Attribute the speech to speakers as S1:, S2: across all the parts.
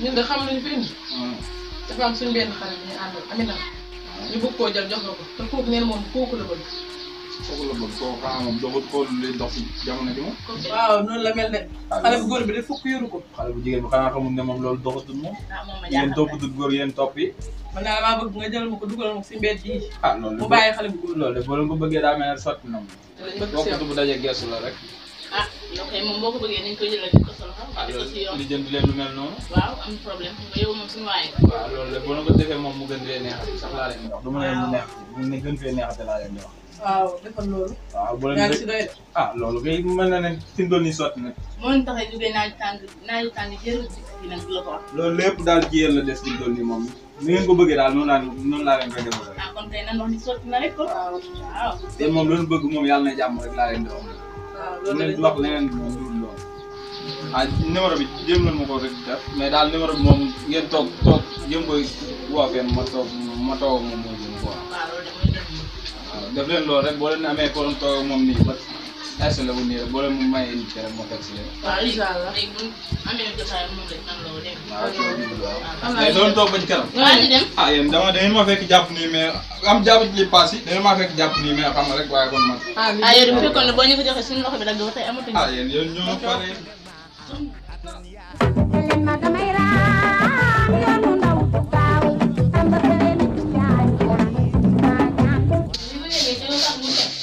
S1: ñun de xam nañu fi indi dafa am suñu benn xarit bu ñu àndal Amina ñu bëgg koo jël jox la ko te kooku neen moom kooku la bëgg.
S2: kooku la bëgg kooku xanaa moom doxul xool luy dox ci jamono ji moom.
S1: waaw noonu la mel de xale bu góor bi de fukk yoru ko.
S2: xale bu jigéen bi xanaa xamul ne moom loolu doxatul moom.
S1: ah moom ma
S2: yéen
S1: jaaxal
S2: toppatul góor yéen topp yi.
S1: man daal maa bëgg nga jël ma ko dugal ma ko si mbedd yi
S2: ah loolu
S1: mu
S2: de
S1: bàyyi xale bu góor
S2: loolu de boo leen ko bëggee daa mel ne sotti na moom.
S1: te lañ bëgg si
S2: waxtu
S1: yow.
S2: bu daje geesu la rek.
S3: ah yow kay moom boo ko bëggee nañ ko jëlal di ko solo xam
S2: ah
S3: nga ko si yoon
S2: li jënd leen lu mel noonu.
S3: waaw am problème xam nga yow moom suñu waaye
S2: waaw loolu de boo leen ko defee moom mu gën fee neexati sax laa leen di wax. du ma leen mu neex mu ne gën fee neexati laa leen di wax.
S1: waaw defal loolu.
S2: waaw boo
S1: yaa
S2: leen
S1: ngi si
S2: di
S1: doy de.
S2: ah loolu kay mën na ne fi mu doon nii sotti na.
S3: moo ñu taxee jógee naaju tàng naaju tàng jër di nag di la ko wax
S2: loolu lépp daal ci yéen la des fi mu doon nii moom ni ngeen ko bëggee daal noonu laa noonu laa leen koy defal rek.
S3: ah kon tey nan wax ni sotti na rek ko
S1: waaw
S3: waaw
S2: te moom loolu bëgg moom yàlla na jàmm rek laa leen di wax.
S1: waaw
S2: lu
S1: loolu
S2: leen
S1: la
S2: di wax leneen lu dul loolu. ah numéro bi jéem nañ ma ko rek def mais daal numéro bi moom ngeen toog toog jéem koy woo fenn ma toog ma toog ak moom moo gën quoi.
S3: waaw loolu de mooy dëgg
S2: waaw def leen loolu rek boo leen amee ko doon toog ak moom nii ba installé wu nii rek boo leen mu mayee nit ki rek moo teg si leen.
S3: waaw léegi
S1: incha allah.
S3: léegi bu amee jotaay moom rek nan la woo dégg nga
S2: waaw ci la jublu waaw.
S1: xam naa
S2: mais doon toog ba ci kanam.
S3: waa ñu dem
S2: ah yéen dama da ngeen ma fekk jàpp nii mais am jàpp ci li paas yi da ngeen maa fekk jàpp nii mais xam nga rek waaye kon man.
S1: ah lii
S3: ah yow de bu fekkoon ne boo ñu ko joxee suñu loxo bi dagg ba tey amatuñu
S2: ah yéen yéen ñoo pare.
S4: Elena damay raam yoonu ndaw gaaw amba leen jaay ma ñaan
S3: li mu yëgee ci yow sax mu teg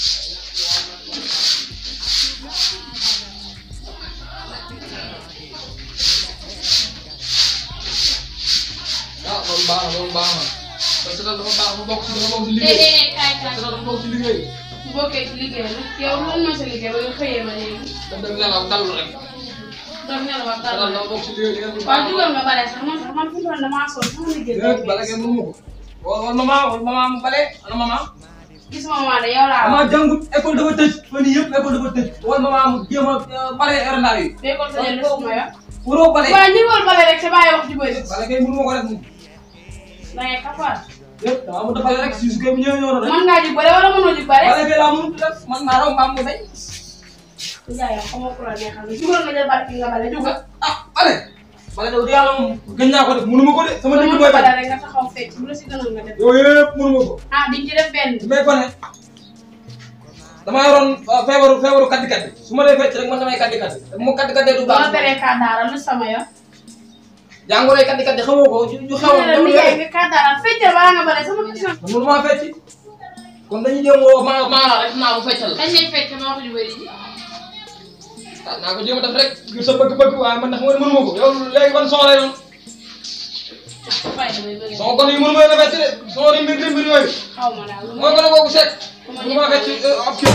S5: ah loolu baax na loolu baax na parce que dafa baax dafa bokk ci dafa bokk ci liggéey
S3: déedéet kaay kaay
S5: parce que dafa bokk ci liggéey
S6: bu bokkee ci liggéey bi yow lan mooy sa liggéey ba nga xëyee ba léegi
S5: dafa dem nelaw dallu rek
S6: doon nelaw ak
S5: parce que
S6: dara
S5: dafa bokk ci liggéey li ngeen di
S6: waaw jugal nga bale sax man sax man fu mu toll damaa sonn sama liggéey
S5: déet bala ngeen mënu ko wala wala maman wala maman mu bale ana maman
S6: gis ma maa de yow laa wax
S5: maman jàngut école dafa tëj fan yii yëpp école dafa tëj wala maman mu jéem a bale erandaar yi
S6: bee ko tëjee lu suma ya
S5: waroo bale
S6: waaw ñi woon bale rek sa bàyyi wax ju bëri
S5: bala ngeen mënu ma ko rek moom
S6: da ngay kafaar
S5: déet dama mënut a bale rek si su kay bu ñëwee ñëw na rek
S6: man ngaa jug bale wala mënoo jug bale
S5: bale bi laa mënut def man maa raw mbaam mu day
S6: ku jaay yow xamoo ku la neexal jugal nga jël barki nga bale jugal
S5: ah bale bale daw di yàlla moom gën naa ko def mënu ma ko de sama
S6: ba
S5: digg
S6: mën
S5: booy
S6: bale
S5: bañ
S6: rek nga taxaw fecc bu la si gënal nga def
S5: yooyu yëpp mënu ma ko
S6: ah di ci def benn
S5: mais ko ne damaa yoroon uh, feebaru feebaru kaddi kaddi su ma dee fecc rek man damay kaddi kaddi te bu ma kaddi kaddi du
S6: ba ma
S5: baax
S6: teree kàddaara lu sama ya
S5: jàngoroy kaddi kaddi xamoo ko ju ju xew
S6: ma ne la mi jaay nga kàddaara feccal balaa nga bale sama question
S5: man mënu maa fecc kon dañuy jéem woo maa maa la rek naa ko feccal
S6: kañ lay fecc ma wax ju bëri ji
S5: ah naa ko jéem a def rek ngir sa bëgg-bëgg waaye man ndax man mënu ma ko yow léegi ban son lay doon
S6: fay damay bëgg
S5: son kon yi mënu ma leen a fecc de son yi mbir mbir yooyu
S6: xaw ma daal lu
S5: mooy ko ne kooku sekk mënu maa fecc uh, ab kii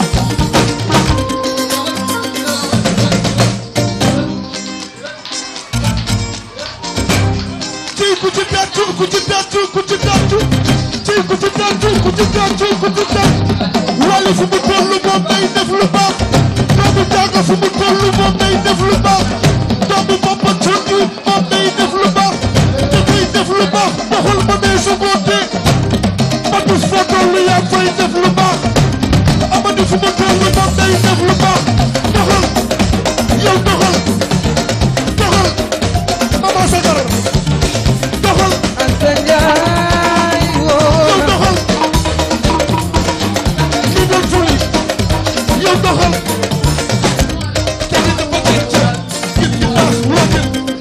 S7: ci ku ci tàccu ku ci tàccu ku ci tàccu ci ku ci tàccu ku ci tàccu ku ci tàccu wàllu fu mu toll moom day def lu baax doomu jaaga fu mu toll moom day def lu baax doomu Papa Thioune moom day def lu baax te kuy def lu baax doxal ma ne su góote Amadou foo toll yaa ngi fay def lu baax Amadou fu mu toll moom day def lu baax doxal yow doxal doxal Mama Sagar doxal
S5: Anta Njaay woo
S7: yow doxal li doon fuli yow doxal kenn dafa gëj gis ñu baax woote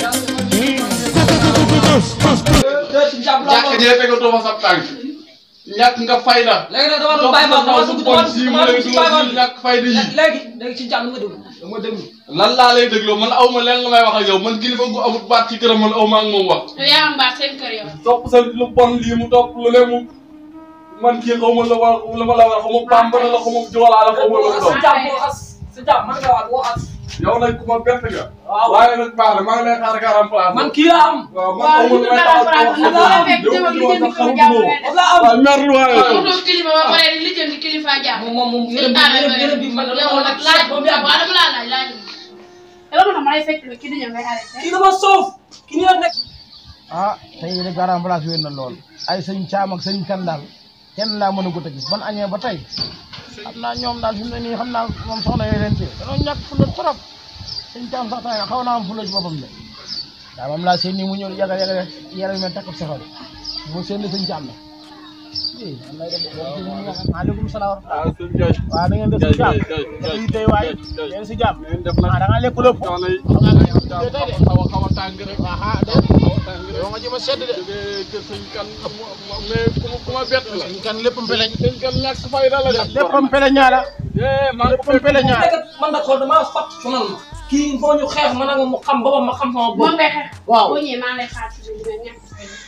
S2: jàkk ji rek nga doon sa tànk ñàkk nga fayda.
S5: léegi nag dama doon bàyyi ma dama dugg dama
S2: si mu
S5: dama
S2: lay
S5: dugg ci bàyyi ma
S2: dugal ñàkk fayda yi.
S5: léegi léegi ci jàmm nga déglu dama déglu
S2: lan laa lay dégloo man aw ma leen la may wax ak yow man kilifa gu amut baat ci këram man aw ma ak moom wax.
S6: yow yaa am baat seen kër yow
S2: topp sa lu bon lii mu topp lu ne mu man kii xaw ma la war la ma la war xaw ma bambara la xaw ma joolaa la xaw ma lu mu
S5: sa
S2: doon.
S5: jàmm boo xas sa jàmm man nga waat boo xas
S2: yow nag ku ma bett nga.
S5: waaw
S2: waaye nag baax na maa ngi lay xaar garam place.
S5: man kii laa am
S2: waaw man
S6: waaw
S2: xaw ma
S6: lu
S2: lu
S6: dul
S2: may
S6: dara
S2: taxaw
S6: France
S2: wax
S6: nag
S2: ak
S6: bu
S2: yow.
S6: la fekk
S2: yow
S6: jëm ak
S2: yow
S6: lijjanti
S2: sax
S6: kilifa
S2: xamuma
S6: jàmm
S2: ko. waaw mer lu waaye.
S6: mu doon kilifa ba pare di lijjanti kilifa jàmm
S5: moom moom moom yërëm bi yërëm yërëm bi man
S6: yow nag laaj ko waaw dama laa laaj laaj yow dama ma lay fekk la kii di ñëw ngay arrêté
S5: kii dama soof kii nii la nekk
S8: ah tey de garam place wér na lool ay sëñ caam ak sëñ kan daal kenn laa mën a gut a gis ban añee ba tey xam naa ñoom daal fi mu ne nii xam naa moom soxna yooyu leen ci danoo ñàkk fula trop sëñ caam sax tey xaw naa am fula ci boppam de waaw moom laa seen nii mu ñëw yaga yaga yaram mel takk saxal mu seen ni sëñ Caam la eh am na maaleykum salaam
S2: ah sëñ Ndiaye.
S8: waaw da ngeen def si jàmm
S2: Ndiaye
S8: yi tey waay
S2: Ndiaye.
S8: yéen si jàmm
S2: ngeen def nag
S8: ah da nga lekk lépp
S2: coono yi.
S8: xam nga nga yow tey de
S2: xaw a xaw a tàng rek.
S8: ah de yow nga jëm a sedd de
S2: jógee kër sëñ kan mais ku ma ku ma bett la.
S8: sëñ kan lépp mbeleñ
S2: sëñ kan ñàkk fayda la def.
S8: léppam pele ñaara
S2: eh maa ngi ko
S8: léppam pele ñaara
S5: nekk man nag xool damaa fat sonal ma kii il faut ñu xeex man ak mu xam boppam ma xam sama bopp
S6: moom ngay xeex.
S5: waaw
S6: boo ñëwee maa ngi lay xaar ci biir dina ñàkk fay la.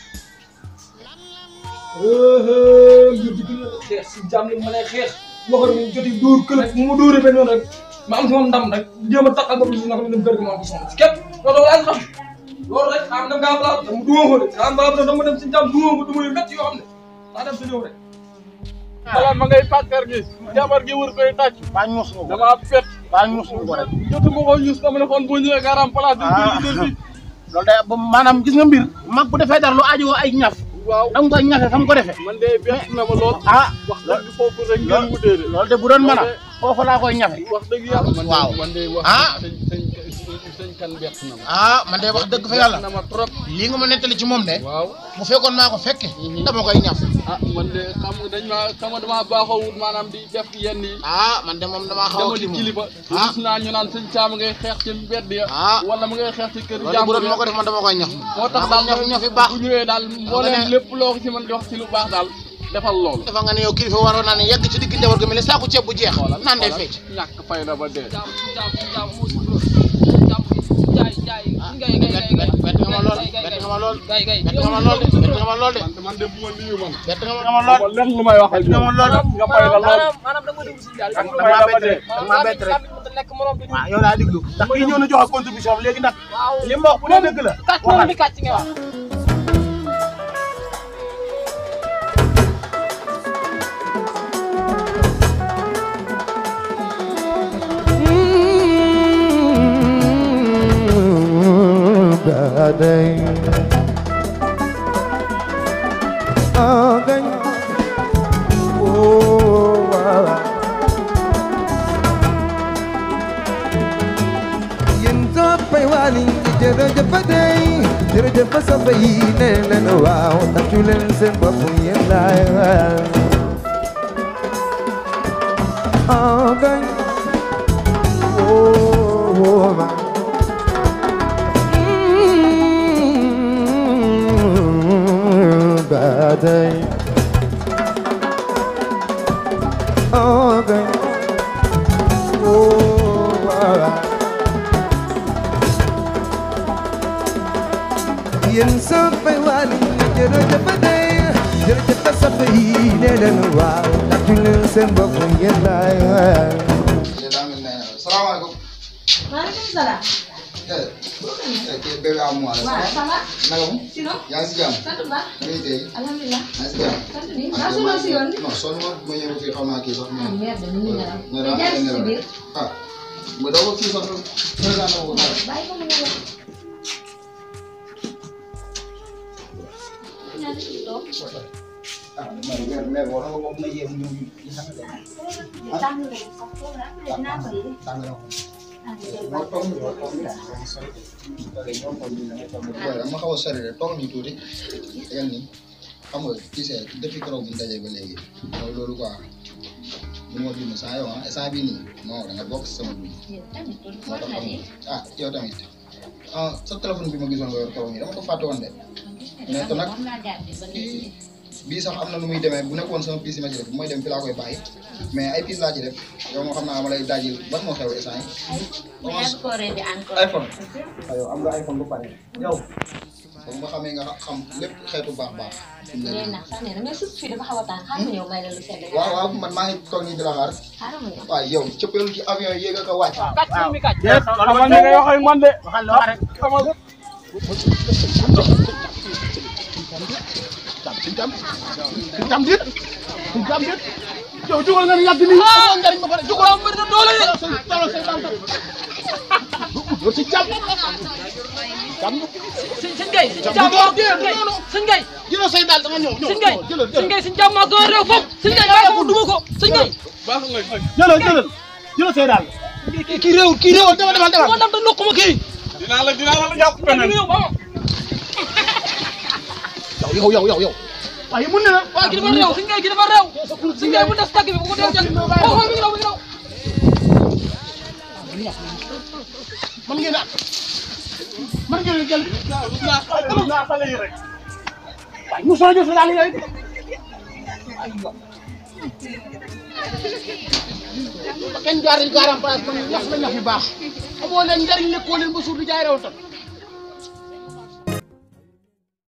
S5: mbir di gën a xeex si jàmm li ma lay xeex waxoon mu joti dóor kële mu ma dóoree benn yoon rek ma am si moom ndam rek jéem a taxal bopp si naka la dem kër gi ma am si soxna si képp loolu laa xam loolu rek am na ngaa balaa dama duma ko de am balaa dama dem si jàmm duma ko duma yu métti yoo xam ne daa dem si ñëw rek
S2: balaa ma ngay pàkkar gi. jabar gi wër koy tàcc.
S8: baa ñuus nga ko
S2: damaa pet.
S8: baa ñuus nga ko rek
S2: jotuma ko ñus dama ne kon boo ñëwee garam place dañ koy liggéey fii.
S8: loolu day ba maanaam gis nga mbir mag bu defee dara lu aajowoo ay ñaf
S2: waaw
S8: da nga koy ñafe fa mu ko defee
S2: man de bett na ma lool.
S8: ah
S2: wax dëgg foofu rek ngeen wutee de.
S8: loolu de bu doon mën a foofu laa koy ñafe
S2: wax dëgg yàlla. man de
S8: waaw.
S2: man de wax
S8: Ah.
S2: sëñ sëñ sëñ kan bett na ma.
S8: ah man de wax dëgg fa yàlla
S2: bett na ma trop.
S8: lii nga ma nettali ci moom de
S2: waaw.
S8: bu fekkoon maa ko fekke dama koy ñaf
S2: ah man de xam nga dañ ma xam nga damaa baaxoo wut maanaam di def yenn yi.
S8: ah man de moom damaa xaw
S2: dama
S8: a
S2: di
S8: kii moom
S2: kilifa.
S8: ah
S2: gis naa ñu naan sëñ Caam ngay xeex ci mbedd ya.
S8: ah
S2: wala mu ngay xeex ci kër
S8: loolu bu
S2: jàmbur
S8: doon
S2: ya.
S8: moo ko def man dama koy ñaf
S2: moo tax
S8: ah
S2: daal
S8: man ñaf ñaf yi baax
S2: bu ñëwee daal mbooleem
S8: ne-
S2: lépp loo ko ci mën di wax ci lu baax daal defal loolu.
S8: dafa nga ne yow kilifa waroon naa ne yegg ci digg njaboot gi mel ne saako ceeb bu jeex naan day fecc
S2: ñàkk fay na ba dee.
S8: bett bett nga ma lool bett nga ma lool bett nga ma lool de bett nga ma lool de
S2: man man de bu ma nuyu man.
S8: bett nga ma lool
S2: ba lenn lu may wax ak
S8: nga ma lool
S2: nga fay la lool.
S5: maanaam da nga déglu si yàlla
S2: nga fay la ba dee.
S8: da nga bett rek
S5: nekk morom bi
S8: waaw yow laa diglu ndax kii ñëw na joxe contribution am léegi nag li ma wax bu dee dëgg la
S5: kàcc moom bi kàcc nga wax
S7: Gadai Agan Oh Yen toppay wali jërëjëf day jërëjëf sa bay ne leen waaw tàccu leen seen bopp yéen laay waay Agan Oh ma badai okay oh yen sampai wali jero jepade jero jepta sampai ne len waaw takul sen bop yen lay
S9: salaamaaleykum.
S3: maaleykum salaam.
S9: eh kii bébé à moi la.
S3: waaw ça va.
S9: naka mu.
S3: sinon.
S9: yaa ngi si jàmm.
S3: sant bu baax.
S9: ngay tey.
S3: alhamdulilah.
S9: yaa ngi si jàmm.
S3: sant bi maa sonal si yoon bi.
S9: non sonn ma ma ñëw fii xam naa kii sax.
S3: ah merde ñu ngi nelaw.
S9: mais
S3: te jaar si biir.
S9: ah ma doog a kii sax président na ko dara.
S3: bàyyi ko mu nelaw. ñaata ci toog.
S9: ah man mère mère war na ko mën a yéem ñëw ñu ñu sax de.
S3: tàng na ko sax foofu la après dinaa ko yëg.
S9: tàng na ko.
S3: ah di jël
S9: moo
S3: bàyyi
S9: toog
S3: ko
S9: ñu moo toog ñu. ok ñoom toog ñu ne toog ñu. booy dama xaw a sori rek toog ñu tuuti. tegal nii xam nga tu sais depuis keroog bu ñu dajee ba léegi. mooy loolu quoi. bu ma dund saa yow ah instant bii nii non da nga bokk si sama dund.
S3: yow tamit
S9: moo
S3: war
S9: tax
S3: na
S9: xam
S3: de.
S9: nga ah yow tamit ah sa téléphone bi ma gisoon nga yor keroog nii dama ko fàtte woon de. mais te nag
S3: war naa garder ba léegi.
S9: bii sax am na nu muy demee bu nekkoon sama piis yi ma ci def bu may dem fi laa koy bàyyi mais ay piis laa ci def yow moo xam naa ma lay daajil ban moo xew instant yi.
S3: ma yàgg koo rendi encore.
S9: iPhone. waaw yow am nga iPhone bu pare. yow. ba nga xamee nga xam lépp xeetu baax baax.
S3: léegi nag sax nee na mais suuf fii dafa xaw a tàng xaaral ma ñëw may la lu sedd.
S9: waaw waaw man maa ngi toog nii di la xaar.
S3: xaaral ma ñëw.
S9: waaw yow cëppeelu ci avion yi yéeg ak a wàcc.
S5: kàcc moom bi kàcc
S2: xamal ni ngay wax ak man de.
S8: waxal la wax rek
S2: xamal
S8: suñ jam suñ jam dit suñ jam dit yow jugal nga ni yàgg nii amoo njariñ ba pare jugal am bëri na doole de say tolo say dal yow si jam jam
S5: sëñ sëñ Gueye sëñ
S8: jam
S5: Diam
S8: du door dee du noonu
S5: sëñ Gueye
S8: jëlal say dal da nga ñëw ñëw
S5: sëñ Gueye
S8: jëlal
S5: sëñ
S8: jëlal
S5: Gueye sëñ Diam maa gën a réew foofu sëñ Gueye bàyyi ko mu duma ko sëñ Gueye
S2: baax nga
S8: jëlal jëlal jëlal say dal
S5: kii kii réewul kii réewul
S8: demal demal demal
S5: moo dam te nokku ma kii
S8: dinaa la dinaa la jàpp feneen
S5: yow ba
S8: yow yow yow yow waaye mun na la
S5: waaw kii dafa réew si ngay kii dafa réew si ngay bu des tàgg bi bu ko dee jël oh xool mi ngi daw mi ngi daw
S8: man ngeen a man ngeen a jël naa xale yi rek waaye mu soo jël sa daal yi rek ba kenn jaaril garam place man ñax la ñax yu baax amoo leen njariñ lekkoo leen ba suur di jaay rew tam